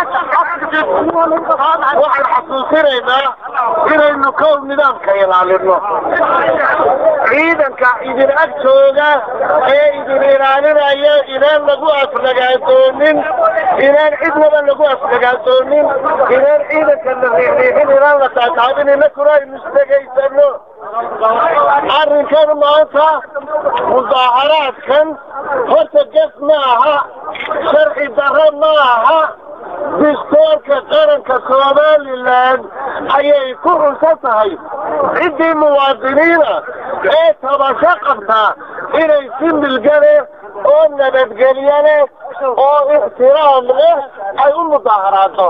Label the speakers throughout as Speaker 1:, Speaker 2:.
Speaker 1: waxaan xasuusinaynaa inaynu kow nidaamka ilaalino ciidanka idin ag jooga ee idin ilaalinaya inaan lagu aflagaadoonin inaan cidnaba lagu aflagaadoonin inaan ciidanka la riixriixin inaan la taataabin inakuna aynu isdhegaysano arrinkan maanta mudaaharaadkan horta ges ma aha sharci darro ma aha distoorka qaranka somalilan ayay ku xunsan tahay ciddii muwaadiniina ee tabasho qabtaa inay si milgale oo nabadgelyo leh oo ixtiraam leh ay u mudaaharaado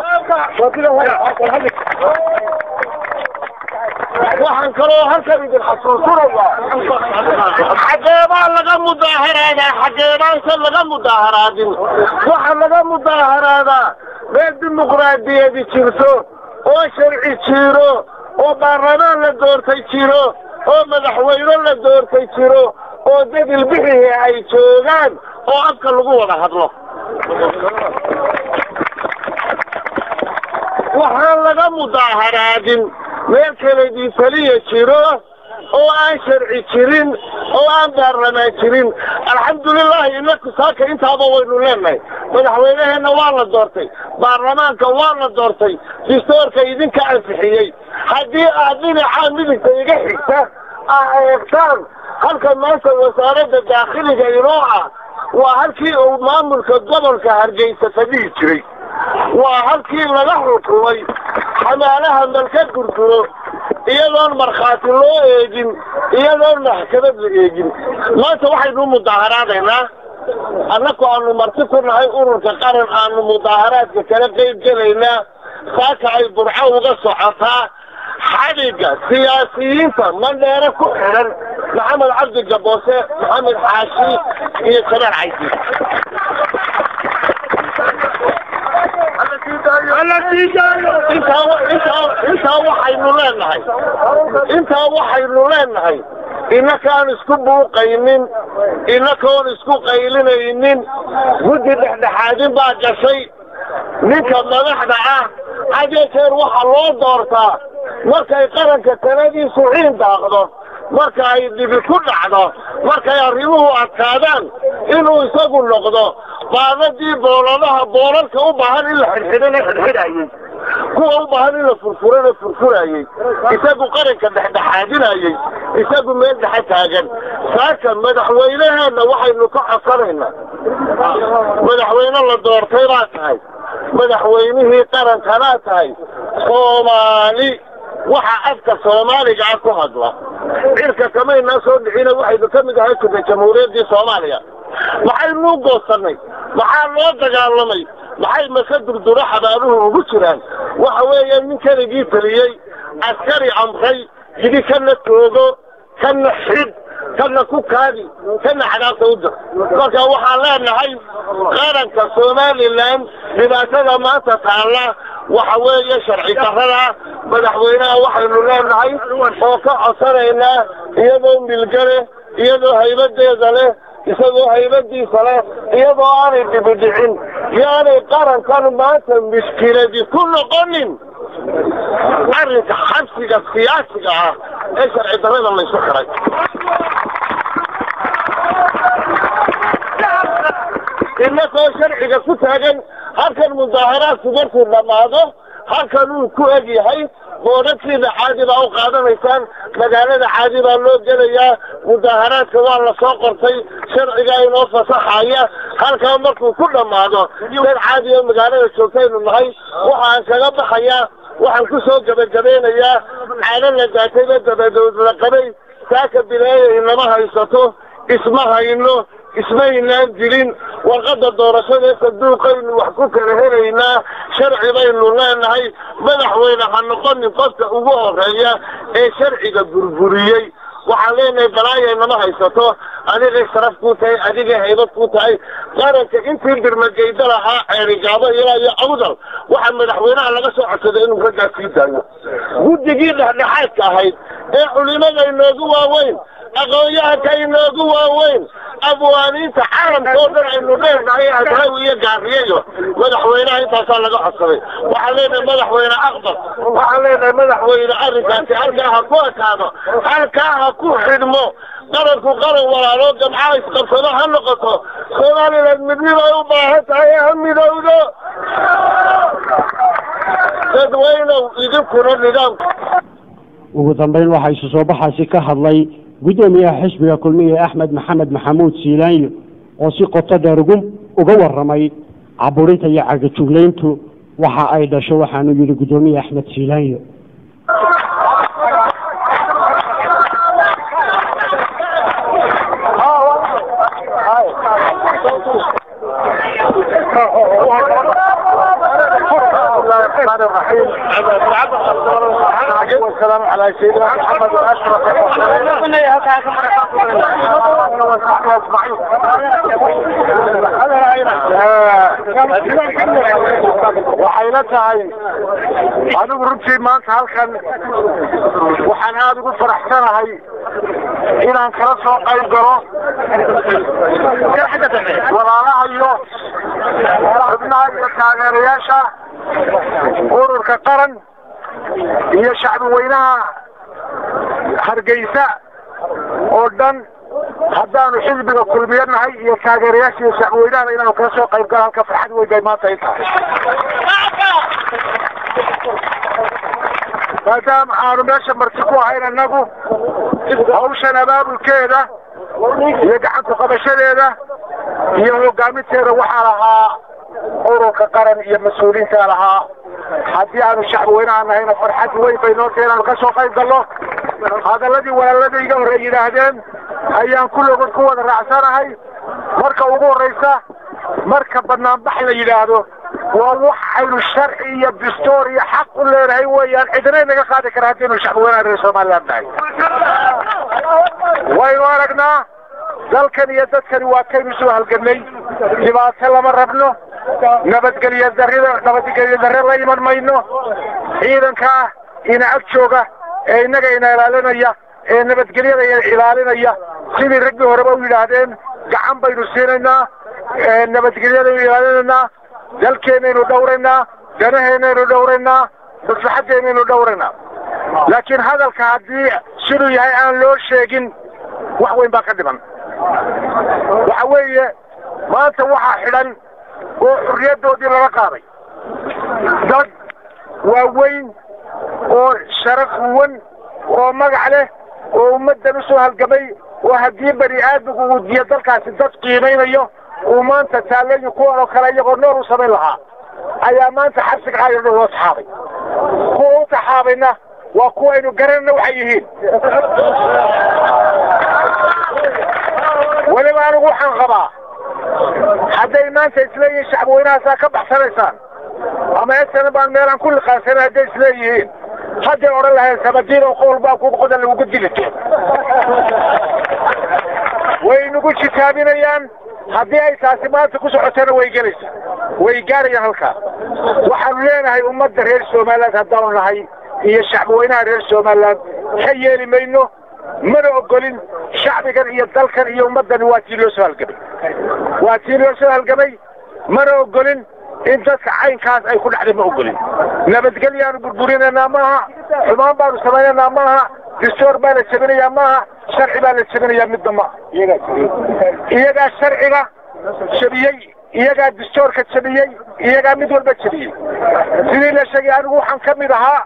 Speaker 1: waxaan kaloo halkan idin xasuusinayaa xageebaa laga mudaaharaadaa xageebaanse laga mudaaharaadin waxaa laga mudaaharaadaa meel dimuqraadiyadi jirto oo sharci jiro oo baarlamaan la doortay jiro oo madaxweyne la doortay jiro oo dad ilbixihii ay joogaan oo afka lagu wada hadlo waxaan laga mudaaharaadin meel keledii taliya jiro oo aan sharci jirin oo aan baarlamaan jirin alxamdulilahi inaku saaka intaaba waynu leenahay madaxweyneheenna waa la doortay baarlamaanka waa la doortay distoorka idinka ansixiyey haddii aad dhinacaa midigta iga xigta aa eegtaan halka maanta wasaaradda daakhiliga inoo ah waa halkii uu maamulka gobolka hargeysa fadhihi jiray waa halkii laga xukumay xamaalaha malka gurguro iyadoon markhaati loo eegin iyadoon maxkamad la eegin maanta waxaynu u mudaaharaadaynaa annaku aanu marti ku nahay ururka qaran aanu mudaaharaadka kala qeyb gelaynaa saaka ay burco uga socotaa xadhigga siyaasiyiinta mandheere ku xidhan maxamed cabdi gaboose maxamed xaashi iyo jamaal caydi intaa waxaynu leenahay intaa waxaynu leenahay inakaan isku buuqaynin inakaoon isku qaylinaynin guddi dhexdhexaadin baa gashay ninka madaxda ah hadee jeer waxaa loo doortaa markay qaranka sanadiisu ciin daaqdo marka ay dhibi ku dhacdo markay arrimuhu adkaadaan inuu isagu noqdo baadadii booladaha boolalka u baahan in la xidhxidhana xidhxidhayey kuwa u baahan in la furfurana furfurayey isagu qaranka dhexdhexaadinayey isagu meel dhexe taagan saaka madaxweyneheenna waxaynu ka codsanaynaa madaxweyne la doortay baa tahay madaxweynihii qarankanaa tahay soomaali waxa afka soomaaliga ah ku hadla cirka kamaynaa soo dhicina waxaynu ka mid ahay kuda jamhuuriyaddii soomaaliya maxaynu u goosanay maxaa loo dagaalamay maxay mase durduro xabaaluhu ugu jiraan waxa weeye nin keligii teliyey askari amray yidhi kana toogo kana xidh kana ku kaadi kana cadaabta u dir marka waxaan leenahay qaranka somalilan dhibaatada maanta taalla waxa weeye sharci darrada madaxweynaha waxaynu leenahay oo ka codsanaynaa iyadoo milgale iyadoo haybadeeda leh isagoo haybadiisa leh iyadoo aanay dhibidhicin yaanay qarankan maanta mushkiladi ku noqonin arrinka xabsiga siyaasiga ah ee sharci darrada laysu xiray inakoo sharciga ku taagan halkan mudaaharaadku markuu dhammaado halkan uu ku eg yahay boodhadkiina caadi baa u qaadanaysaan magaalada caadi baa loo gelayaa mudaaharaadka waa lasoo qortay sharcigaa inoo fasaxaya halkaa markuu ku dhammaado dad caadi oo magaalada joogtaynu nahay waxaan kaga baxayaa waxaan ku soo gebagabeynayaa caado la daatayba dabadood la qabay saaka bilaaya inama haysato isma hayno ismaynaan dilin warqadda doorashada ee sanduuqaynu wax ku kala helaynaa sharci baynu leenahay madaxweyne ha noqonin qofka ugu horeeya ee sharciga burburiyey waxaan leenahay balaaya inama haysato adigay sharaf ku tahay adigay haybad ku tahay qaranka intii birmageyda lahaa ceerigaabo ilaa iyo awdal waxaa madaxweynaha laga soo codsaday inuu raggaa sii daayo guddigii dhexdhexaadka ahayd ee culimada inoogu waaweyn aqoon-yahanka inoogu waaweyn abwaaniinta caalamka oo dhan aynu leenahay adraawi iyo gaariyayo madaxweynaha intaasaa laga codsaday waxaan leenahay madaxweyne aqbal waxaan leenahay madaxweyne arrinkaasi halkaa ha ku ekaado halkaa ha ku xidhmo qaranku qaran walaalo gamcaha isqabsado ha noqoto somaliland midnibay u baahan tahay ha midowdo dadweynow idinkuna nidaamka
Speaker 2: ugu dambeyn waxaa isu soo baxaasi ka hadlay guddoomiyaha xisbiga kulmiye axmed maxamed maxamuud siilaanyo oo si qoto dheer ugu uga warramay caburinta iyo cagajuglayntu waxa ay dhasho waxaanu yidhi guddoomiye axmed siilaanyo
Speaker 1: الرحمن الرحيم والسلام على سيدنا محمد واشرف waxayna tahay anigu runtii maanta halkan waxaan aada ugu faraxsanahay inaan kala soo qayb galo walaalaha iyo xubnaha iyo taageerayaasha ururka qaran iyo shacbi weynaha hargeysa oo dhan haddaanu xisbiga kulmiyo nahay iyo taageerayaasha iyo shacbi weynahana inaanu kala soo qayb galo halka farxad weyn bay maanta ay tahay maadaama aanu meesha marti ku ahayn annagu hawshan abaabulkeeda iyo gacanta qabashadeeda iyo hogaaminteeda waxaa lahaa ururka qaran iyo mas-uuliyiinta lahaa haddii aanu shacbi weynaha nahayna farxad weyn bay noo tahay inaanu ka soo qayb galno hadaladii walaalada iga horey yidhaahdeen ayaan kulligood ku wada raacsanahay marka ugu horreysa marka banaanbax la yidhaahdo waa wax aynu sharci iyo dastuur iyo xaq u leenahay weeyaan cidna inaga qaadi kara haddaynu shacbi weynaha reer somaliland nahay waynu aragnaa dalkan iyo dadkani waa kaynu soo halganay dhibaato lama rabno nabadgelyo darida nabadgelyo darre la iman mayno ciidankaa ina ag jooga ee innaga ina ilaalinaya ee nabadgelyada ina ilaalinaya sidii raggii horeba u yidhaahdeen gacan baynu siinaynaa nabadgelyadaynu ilaalinaynaa dalkeennaynu dhowraynaa danaheenaynu dhowraynaa maslaxadeennaynu dhowraynaa laakiin hadalka haddii siduu yahay aan loo sheegin wax weyn baa ka dhiman waxa weeye maanta waxaa xidhan oo xurriyaddoodii laga qaaday dad waaweyn oo sharaf huwan oo magac leh oo ummaddan usoo halgamay oo haddii bani aadmigu uu diyo dalkaasi dad qiimaynayo uu maanta taalleeyi kuwan oo kale iyagoo nool u samayn lahaa ayaa maanta xabsiga caayar dhan loo taxaabay kuwa u taxaabayna waa kuwaynu garanayna waxay yihiin weliba anigu waxaan qabaa hadday maanta isleeyihiin shacbi weynahaasaa ka baxsanaysaan ama esana baan meelaan ku liqaansanay hadday isleeyihiin hadday odhan laheen samadiin oo qowl baa ku qodan lagugu dilito way nagu jitaabinayaan haddii ay taasi maanta ku socotana way gelaysaa way gaarayaan halkaa waxaanu leenahay ummadda reer somaliland haddaanu nahay iyo shacbi weynaha reer somaliland ka yeeli mayno mana ogolin shacbigan iyo dalkan iyo ummaddani waa tii loo soo halgamay waa tii loo soo halgamay mana ogolin in dadka caynkaas ay ku dhacday ma ogolin nabadgelyaanu burburinaynaa maaha xumaan baanu samaynaynaa maaha dastuur baa la jebinayaa maaha sharci baa la jebinayaa midna ma iyagaa sharciga jebiyey iyagaa dastuurka jebiyey iyagaa mid walba jebiyey sidii la sheegay anigu waxaan ka mid ahaa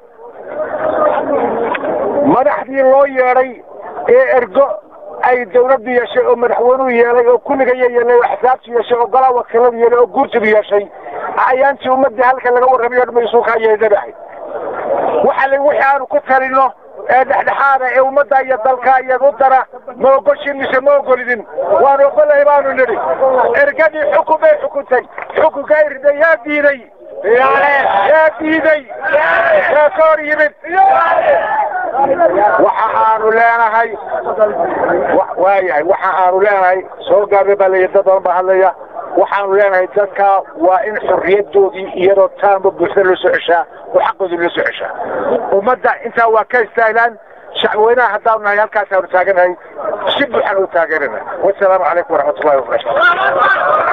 Speaker 1: madaxdii loo yeedhay ee ergo ay dawladdu yeeshay oo madaxweynuhu yeelay oo kulligaya yeelay oo axsaabtu yeeshay oo golaa wakiiladu yeelay oo guurtidu yeeshay ayaantii ummaddii halka laga warramayo dhan maysuukaa yeedanahay waxa la wixii aanu ku talino ee dhexdhexaada ee ummadda iyo dalka iyagu dara ma ogoshin mise ma ogolidin waan ogolahay baanu nidhi ergadii xukun bay xukuntay xukunkaa irday yaa diiday yaa diiday yaa ka hor yimid waxa aanu leenahay waayahay waxa aanu leenahay soo gaarna baa leeyahy dad badan baa hadlaya waxaanu leenahay dadka waa in xorriyadoodii iyadoo taanba buuxda loo soo ceshaa oo xaqoodii loo soo ceshaa ummadda intaa waa ka istaahilaan shacweynaha haddaan nahay halkaasaanu taaganahay si buuxan u taageerana wasalaamu calaykum waraxmatullahi wabarakatu